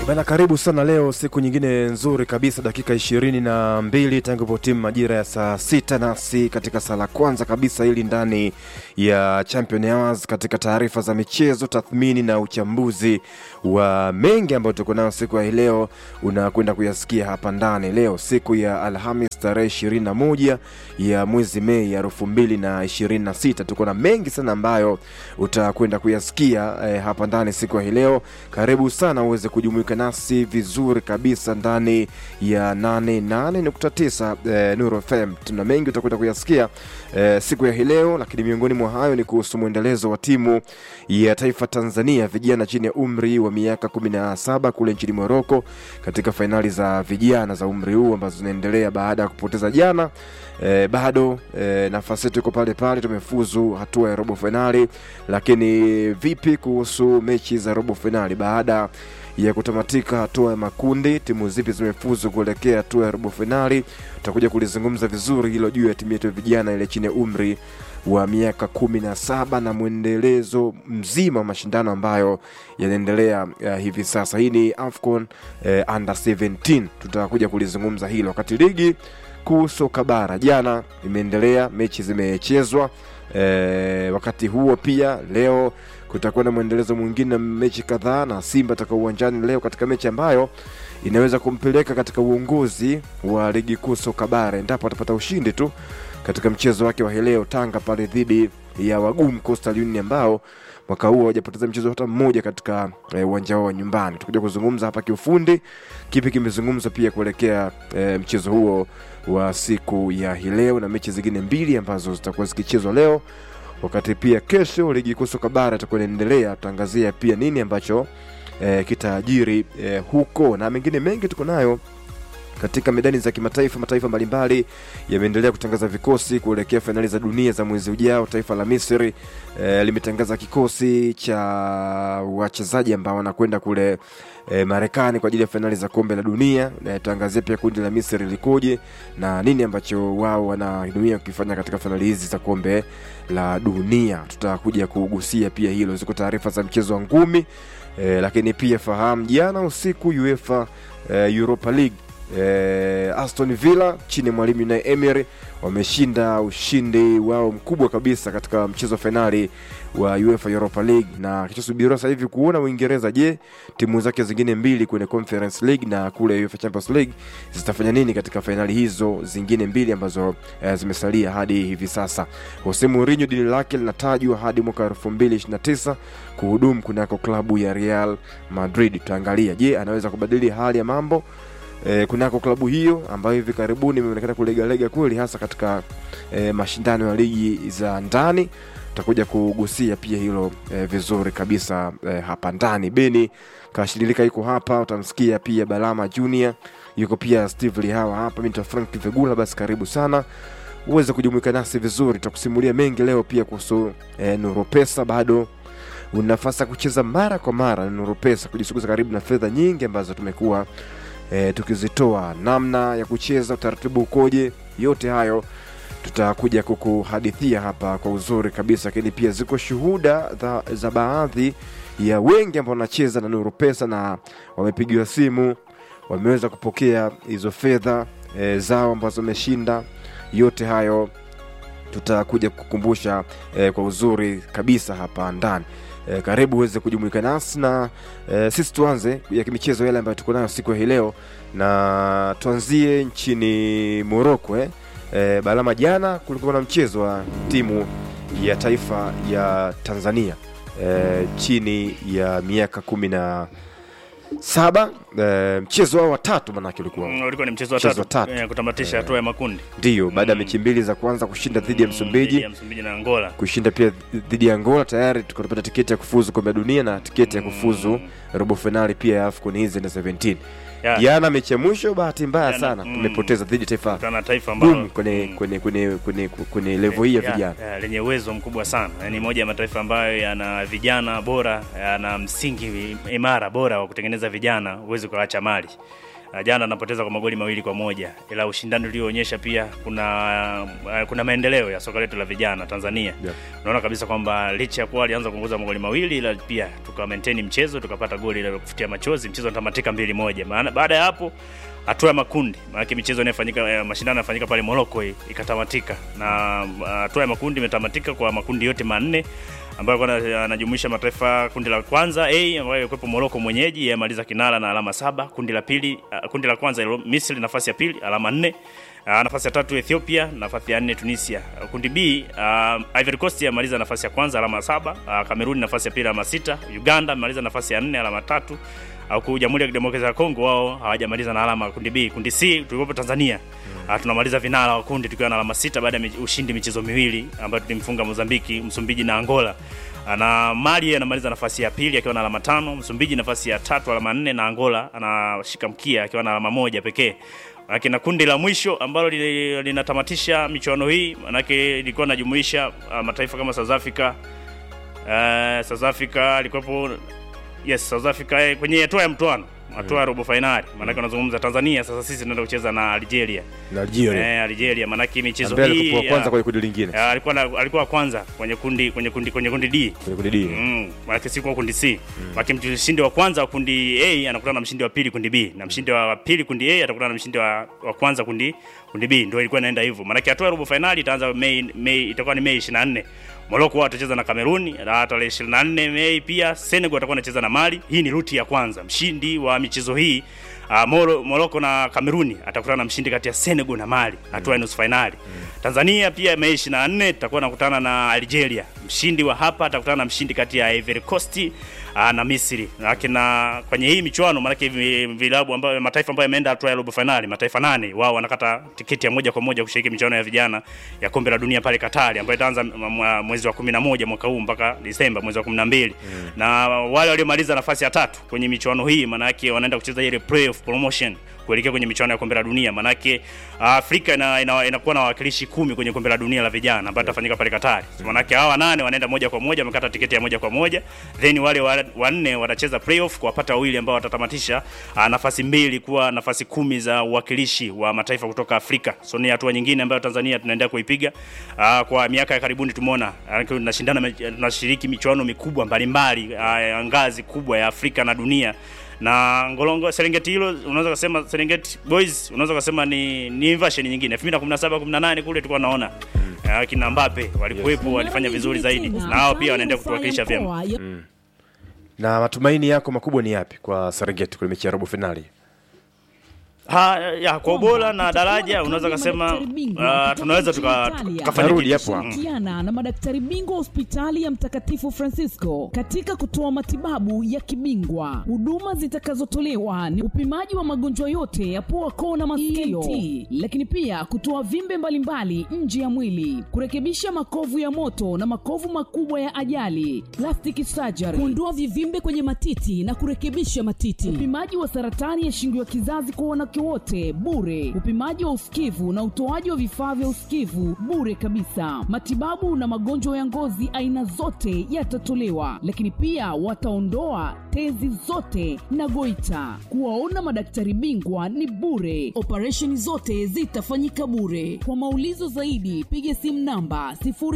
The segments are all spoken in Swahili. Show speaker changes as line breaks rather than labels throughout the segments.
Bana, karibu sana leo, siku nyingine nzuri kabisa, dakika ishirini na mbili tangu po timu majira ya saa sita nasi katika saa la kwanza kabisa hili ndani ya Champion Hours, katika taarifa za michezo, tathmini na uchambuzi wa mengi ambayo tuko nayo siku ya hii leo, unakwenda kuyasikia hapa ndani leo, siku ya Alhamis tarehe ishirini na moja ya mwezi Mei ya elfu mbili na ishirini na sita. Tuko na mengi sana ambayo utakwenda kuyasikia eh, hapa ndani siku ya hii leo. Karibu sana uweze kujumuika nasi vizuri kabisa ndani ya 88.9 eh, Nuru FM. Tuna mengi utakwenda kuyasikia eh, siku ya hii leo, lakini miongoni mwa hayo ni kuhusu mwendelezo wa timu ya taifa Tanzania vijana chini ya umri wa miaka 17 kule nchini Moroko katika fainali za vijana za umri huu ambazo zinaendelea baada ya kupoteza jana. E, bado e, nafasi yetu iko pale pale, tumefuzu hatua ya robo fainali. Lakini vipi kuhusu mechi za robo fainali baada ya kutamatika hatua ya makundi, timu zipi zimefuzu kuelekea hatua ya robo fainali? Tutakuja kulizungumza vizuri hilo juu ya timu yetu ya vijana ile chini ya umri wa miaka kumi na saba na mwendelezo mzima wa mashindano ambayo yanaendelea uh, hivi sasa. Hii ni AFCON uh, under 17 tutakuja kulizungumza hilo, wakati ligi kuu soka bara jana imeendelea, mechi zimechezwa. E, wakati huo pia leo kutakuwa na mwendelezo mwingine na mechi kadhaa, na Simba atakuwa uwanjani leo katika mechi ambayo inaweza kumpeleka katika uongozi wa ligi kuu soka bara endapo atapata ushindi tu katika mchezo wake wa leo Tanga pale dhidi ya wagumu Coastal Union ambao mwaka huu hawajapoteza mchezo hata mmoja katika uwanja eh, wao wa nyumbani. Tutakuja kuzungumza hapa kiufundi kipi kimezungumzwa pia kuelekea eh, mchezo huo wa siku ya hii leo na mechi zingine mbili ambazo zitakuwa zikichezwa leo, wakati pia kesho ligi kuu soka bara itakuwa inaendelea. Tutaangazia pia nini ambacho eh, kitaajiri eh, huko na mengine mengi tuko nayo katika medani za kimataifa. Mataifa mbalimbali yameendelea kutangaza vikosi kuelekea fainali za dunia za mwezi ujao. Taifa la Misri e, limetangaza kikosi cha wachezaji ambao wanakwenda kule e, Marekani kwa ajili ya fainali za kombe la dunia. Tutaangazia pia kundi la Misri likoje na nini ambacho wao wananuia kukifanya katika fainali hizi za kombe la dunia. Tutakuja kugusia pia hilo. Ziko taarifa za mchezo wa ngumi e, lakini pia fahamu, jana usiku UEFA e, Europa League Eh, Aston Villa chini ya mwalimu Unai Emery wameshinda ushindi wao mkubwa kabisa katika mchezo wa fainali wa UEFA Europa League, na kilichosubiriwa sasa hivi kuona Uingereza, je, timu zake zingine mbili kwenye Conference League na kule UEFA Champions League zitafanya nini katika fainali hizo zingine mbili ambazo eh, zimesalia hadi hivi sasa. Jose Mourinho dili lake linatajwa hadi mwaka 2029 kuhudumu kunako klabu ya Real Madrid. Tutaangalia, je, anaweza kubadili hali ya mambo E, kunako klabu hiyo ambayo hivi karibuni imeonekana kulegalega kweli hasa katika e, mashindano ya ligi za ndani. Tutakuja kugusia pia hilo e, vizuri kabisa e, hapa ndani. Beni Kashililika yuko hapa, utamsikia pia Balama Junior yuko pia Steve Lihawa hapa, mimi Frank Vegula. Basi karibu sana uweze kujumuika nasi vizuri, tutakusimulia mengi leo pia kuhusu e, Nuru Pesa. Bado una nafasi ya kucheza mara kwa mara na Nuru Pesa, kujisuguza karibu na fedha nyingi ambazo tumekuwa E, tukizitoa namna ya kucheza, utaratibu ukoje, yote hayo tutakuja kukuhadithia hapa kwa uzuri kabisa, lakini pia ziko shuhuda za, za baadhi ya wengi ambao wanacheza na Nuru Pesa na wamepigiwa simu, wameweza kupokea hizo fedha e, zao ambazo wameshinda. Yote hayo tutakuja kukumbusha e, kwa uzuri kabisa hapa ndani. E, karibu uweze kujumuika nasi na e, sisi tuanze ya kimichezo yale ambayo tuko nayo siku ya hii leo, na tuanzie nchini Moroko eh. E, Balama, jana kulikuwa na mchezo wa timu ya taifa ya Tanzania e, chini ya miaka kumi na saba e, mchezo wao wa tatu manake ulikuwa
Mm, ulikuwa ni mchezo wa
Mchezo wa
tatu
tatu.
eh, kutamatisha hatua ya makundi
ndio baada ya
Mm.
mechi mbili za kwanza kushinda dhidi ya
Mm,
Msumbiji
dhidi ya Msumbiji na Angola.
kushinda pia dhidi ya Angola tayari tukapata tiketi ya kufuzu kombe la dunia na tiketi ya kufuzu
Mm.
robo fainali pia ya AFCON hizi na 17.
Ya,
Jana mechi ya mwisho, bahati mbaya
Jana,
sana
mm.
tumepoteza dhidi ya taifa
kutana na taifa ambalo
gumu kwenye
mm,
kwenye kwenye kwenye kwenye level hii ya
ya,
vijana.
ya, lenye uwezo mkubwa sana yaani moja ya mataifa ambayo yana vijana bora yana msingi imara bora wa kutengeneza vijana huwezi kuacha mali uh, jana anapoteza kwa magoli mawili kwa moja, ila ushindani ulioonyesha pia kuna uh, kuna maendeleo ya soka letu la vijana Tanzania.
Yeah.
Unaona kabisa kwamba licha ya kuwa alianza kuongoza magoli mawili, ila pia tuka maintain mchezo tukapata goli la kufutia machozi, mchezo unatamatika mbili moja. Maana baada ya hapo hatua ya makundi, maana michezo inayofanyika eh, mashindano yanafanyika pale Morocco hii, ikatamatika na uh, hatua ya makundi imetamatika kwa makundi yote manne ambayo kwa anajumuisha mataifa kundi la kwanza A ambayo ilikuwepo Morocco mwenyeji yamaliza kinara na alama saba. Kundi la pili uh, kundi la kwanza ilo- Misri nafasi ya pili alama nne. Uh, nafasi ya tatu Ethiopia, nafasi ya nne Tunisia. Uh, kundi B uh, Ivory Coast yamaliza nafasi ya kwanza alama saba. Uh, Cameroon nafasi ya pili alama sita. Uganda amaliza nafasi ya nne alama tatu. Au Jamhuri ya Kidemokrasia ya Kongo wao hawajamaliza na alama kundi B. Kundi C tulikuwepo Tanzania. Uh, tunamaliza vinara wa kundi tukiwa na alama sita baada ya mich- ushindi michezo miwili ambayo tulimfunga Mozambiki, Msumbiji na Angola. Uh, na Mali anamaliza nafasi ya pili akiwa na alama tano, Msumbiji nafasi ya tatu alama nne na Angola anashika mkia akiwa na alama moja pekee. Manake na kundi la mwisho ambalo li- linatamatisha michuano hii manake ilikuwa inajumuisha uh, mataifa kama South Africa uh, South Africa alikuwepo yes South Africa eh, kwenye hatua ya mtoano hatua ya robo finali maanake unazungumza Tanzania sasa sisi tunaenda kucheza na Algeria
na Algeria
eh, Algeria maanake michezo
ambaye
hii
alikuwa
ya-
kwanza kwenye kundi lingine
ya, alikuwa na, alikuwa wa kwanza kwenye kundi kwenye kundi kwenye kundi D
kwenye kundi D
Mm, maanake si kwa kundi C. Maanake mshindi wa kwanza wa kundi A anakutana na mshindi wa pili kundi B na mshindi wa pili kundi A atakutana na mshindi wa, wa kwanza kundi kundi B. Ndio ilikuwa inaenda hivyo. Maanake hatua ya robo finali itaanza Mei Mei itakuwa ni Mei 24. Morocco wao watacheza na Kameruni na tarehe 24 Mei pia Senegal atakuwa anacheza na Mali. Hii ni ruti ya kwanza. Mshindi wa michezo hii Uh, Moro, Morocco na Kameruni atakutana na mshindi kati ya Senegal na Mali hatua ya nusu finali. Tanzania pia Mei 24 tutakuwa nakutana na Algeria. Mshindi wa hapa atakutana na mshindi kati ya Ivory Coast uh, na Misri. Lakini na kwenye hii michuano maana hivi vilabu ambayo mataifa ambayo yameenda hatua ya robo finali, mataifa nane wao wanakata tiketi ya moja kwa moja kushiriki michuano ya vijana ya kombe la dunia pale Katari ambayo itaanza m- mwa- mwezi wa 11 mwaka huu mpaka Disemba mwezi wa 12. Na wale waliomaliza nafasi ya tatu kwenye michuano hii maana yake wanaenda kucheza ile playoff promotion kuelekea kwenye michuano ya kombe la dunia. Manake Afrika ina, ina, inakuwa na wawakilishi kumi kwenye kombe la dunia la vijana ambayo itafanyika pale Katari. Manake hawa nane wanaenda moja kwa moja, wamekata tiketi ya moja kwa moja, then wale wa- wanne watacheza playoff kuwapata wawili ambao watatamatisha uh, nafasi mbili kuwa nafasi kumi za uwakilishi wa mataifa kutoka Afrika. So ni hatua nyingine ambayo Tanzania tunaendelea kuipiga. Uh, kwa miaka ya karibuni tumeona uh, tunashindana me- tunashiriki michuano mikubwa mbalimbali uh, ngazi kubwa ya Afrika na dunia na Ngolongo Serengeti hilo unaweza kusema Serengeti Boys unaweza kusema ni ni version nyingine 2017 18 kule tulikuwa naona mm. kina Mbappe walikuwepo walifanya vizuri zaidi na hao pia wanaendelea kutuwakilisha vyema.
na matumaini yako makubwa ni yapi kwa Serengeti kwenye mechi ya robo finali
Ha, ya kwa ubora na daraja unaweza kusema uh, tunaweza tuka- tukafanya
Narudi
kitu.
hapo hapo.
Shirikiana na madaktari bingwa wa hospitali ya Mtakatifu Francisco katika kutoa matibabu ya kibingwa. Huduma zitakazotolewa ni upimaji wa magonjwa yote ya pua, koo na masikio, ENT, lakini pia kutoa vimbe mbalimbali nje ya mwili, kurekebisha makovu ya moto na makovu makubwa ya ajali, plastic surgery, kuondoa vivimbe kwenye matiti na kurekebisha matiti, upimaji wa saratani ya shingo ya kizazi kwa wanawake wote bure, upimaji wa usikivu na utoaji wa vifaa vya usikivu bure kabisa. Matibabu na magonjwa ya ngozi aina zote yatatolewa, lakini pia wataondoa tezi zote na goita. Kuwaona madaktari bingwa ni bure, operesheni zote zitafanyika bure. Kwa maulizo zaidi, piga simu namba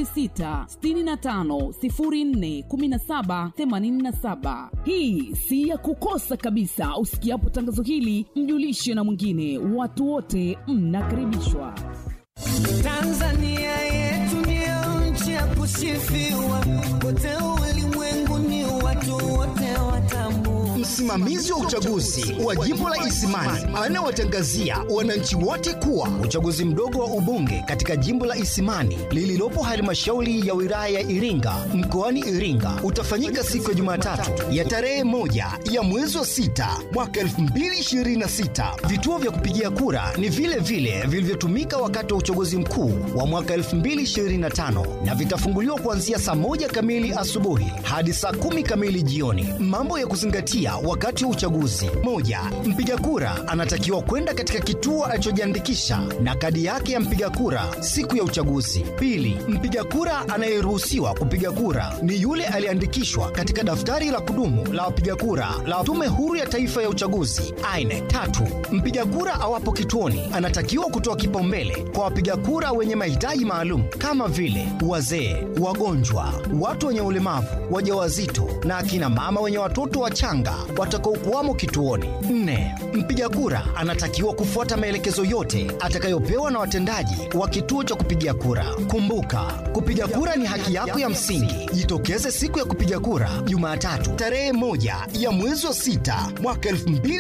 0665041787. Hii si ya kukosa kabisa. Usikiapo tangazo hili, mjulishe na mwingine. Watu wote mnakaribishwa.
Tanzania yetu ndio nchi ya kusifiwa, kote ulimwenguni watu wote watambua.
Msimamizi wa uchaguzi wa jimbo la Isimani anawatangazia wananchi wote kuwa uchaguzi mdogo wa ubunge katika jimbo la Isimani lililopo halmashauri ya wilaya ya Iringa mkoani Iringa utafanyika siku ya Jumatatu ya tarehe moja ya mwezi wa sita mwaka 2026. Vituo vya kupigia kura ni vile vile vilivyotumika wakati wa uchaguzi mkuu wa mwaka 2025 na vitafunguliwa kuanzia saa moja kamili asubuhi hadi saa kumi kamili jioni. Mambo ya kuzingatia wakati wa uchaguzi. Moja, mpiga kura anatakiwa kwenda katika kituo alichojiandikisha na kadi yake ya mpiga kura siku ya uchaguzi. Pili, mpiga kura anayeruhusiwa kupiga kura ni yule aliyeandikishwa katika daftari la kudumu la wapiga kura la Tume Huru ya Taifa ya Uchaguzi aine Tatu, mpiga kura awapo kituoni anatakiwa kutoa kipaumbele kwa wapiga kura wenye mahitaji maalum kama vile wazee, wagonjwa, watu wenye ulemavu, wajawazito na akina mama wenye watoto wachanga watakaokuwamo kituoni. Nne, mpiga kura anatakiwa kufuata maelekezo yote atakayopewa na watendaji wa kituo cha kupigia kura. Kumbuka, kupiga kura ni haki yako ya msingi. Jitokeze siku ya kupiga kura Jumatatu tarehe moja ya mwezi wa sita mwaka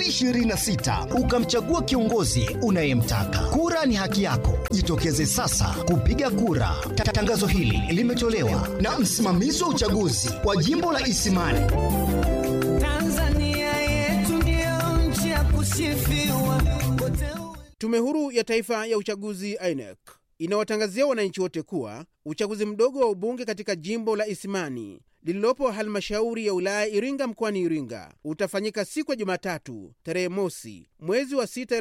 2026 ukamchagua kiongozi unayemtaka. Kura ni haki yako, jitokeze sasa kupiga kura. Ta- Tangazo hili limetolewa na msimamizi wa uchaguzi wa jimbo la Isimani.
Tanzania yetu ndio nchi ya kusifiwa kote
Tume Huru ya Taifa ya Uchaguzi INEC inawatangazia wananchi wote kuwa uchaguzi mdogo wa ubunge katika jimbo la Isimani lililopo halmashauri ya wilaya Iringa mkoani Iringa utafanyika siku ya Jumatatu tarehe mosi mwezi wa 6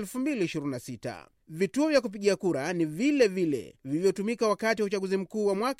2026. Vituo vya kupigia kura ni vile vile vilivyotumika wakati wa uchaguzi mkuu wa mwaka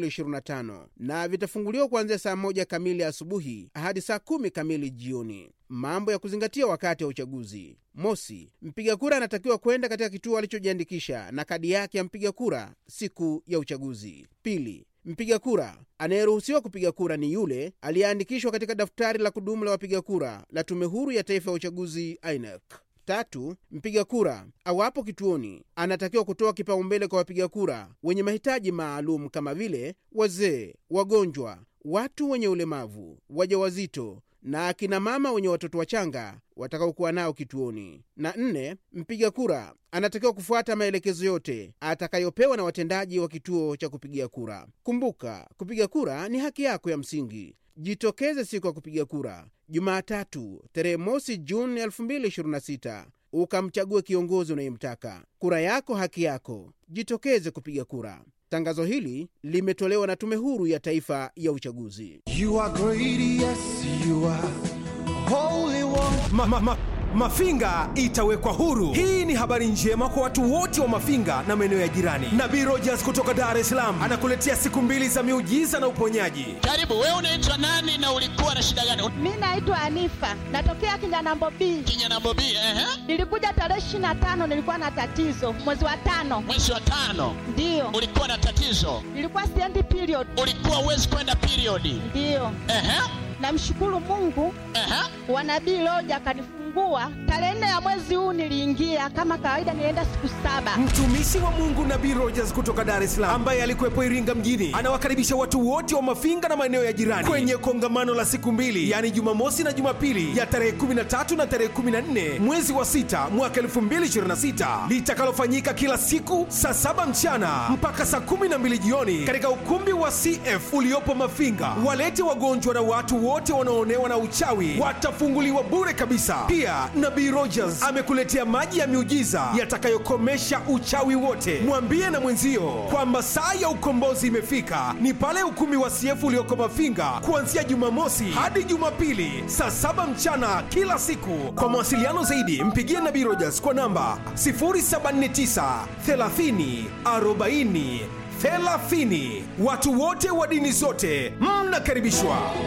2025 na vitafunguliwa kuanzia saa moja kamili asubuhi hadi saa kumi kamili jioni. Mambo ya kuzingatia wakati wa uchaguzi: mosi, mpiga kura anatakiwa kwenda katika kituo alichojiandikisha na kadi yake ya mpiga kura siku ya uchaguzi. Pili, mpiga kura anayeruhusiwa kupiga kura ni yule aliyeandikishwa katika daftari la kudumu la wapiga kura la Tume Huru ya Taifa ya Uchaguzi INEC. Tatu, mpiga kura awapo kituoni anatakiwa kutoa kipaumbele kwa wapiga kura wenye mahitaji maalum kama vile wazee, wagonjwa, watu wenye ulemavu, wajawazito na akina mama wenye watoto wachanga watakaokuwa nao kituoni. Na nne, mpiga kura anatakiwa kufuata maelekezo yote atakayopewa na watendaji wa kituo cha kupigia kura. Kumbuka, kupiga kura ni haki yako ya msingi. Jitokeze siku ya kupiga kura Jumatatu tarehe mosi Juni 2026 ukamchague kiongozi unayemtaka. Kura yako haki yako, jitokeze kupiga kura. Tangazo hili limetolewa na Tume Huru ya Taifa ya Uchaguzi.
You are great, yes, you are holy one.
ma, ma, ma, Mafinga itawekwa huru. Hii ni habari njema kwa watu wote wa Mafinga na maeneo ya jirani. Nabii Rogers kutoka Dar es Salaam anakuletea siku mbili za miujiza na uponyaji.
Karibu, wewe unaitwa nani na ulikuwa na shida gani?
Mi naitwa Anifa, natokea Kinyanambo B.
Kinyanambo B, ehe.
Nilikuja tarehe ishirini na tano, nilikuwa na tatizo mwezi wa tano,
Mwezi wa tano
ndiyo
ulikuwa na tatizo,
nilikuwa siendi period,
ulikuwa uwezi kwenda periodi.
ndiyo.
Ehe,
Namshukuru Mungu
ehe.
wa nabii Loja akanifungua tarehe nne ya mwezi huu. Niliingia kama kawaida, nilienda siku saba.
Mtumishi wa Mungu Nabii Rogers kutoka Dar es Salaam ambaye alikuwepo Iringa mjini anawakaribisha watu wote wa Mafinga na maeneo ya jirani kwenye kongamano la siku mbili, yaani Jumamosi na Jumapili ya tarehe 13 na tarehe 14 mwezi wa sita mwaka 2026 litakalofanyika kila siku saa saba mchana mpaka saa 12 jioni katika ukumbi wa CF uliopo Mafinga. Walete wagonjwa na watu wote wanaoonewa na uchawi watafunguliwa bure kabisa. Pia Nabii Rogers amekuletea maji ya miujiza yatakayokomesha uchawi wote. Mwambie na mwenzio kwamba saa ya ukombozi imefika, ni pale ukumbi wa CF ulioko Mafinga kuanzia Jumamosi hadi Jumapili saa saba mchana kila siku. Kwa mawasiliano zaidi, mpigie Nabii Rogers kwa namba 079 30 40 30. Watu wote wa dini zote mnakaribishwa.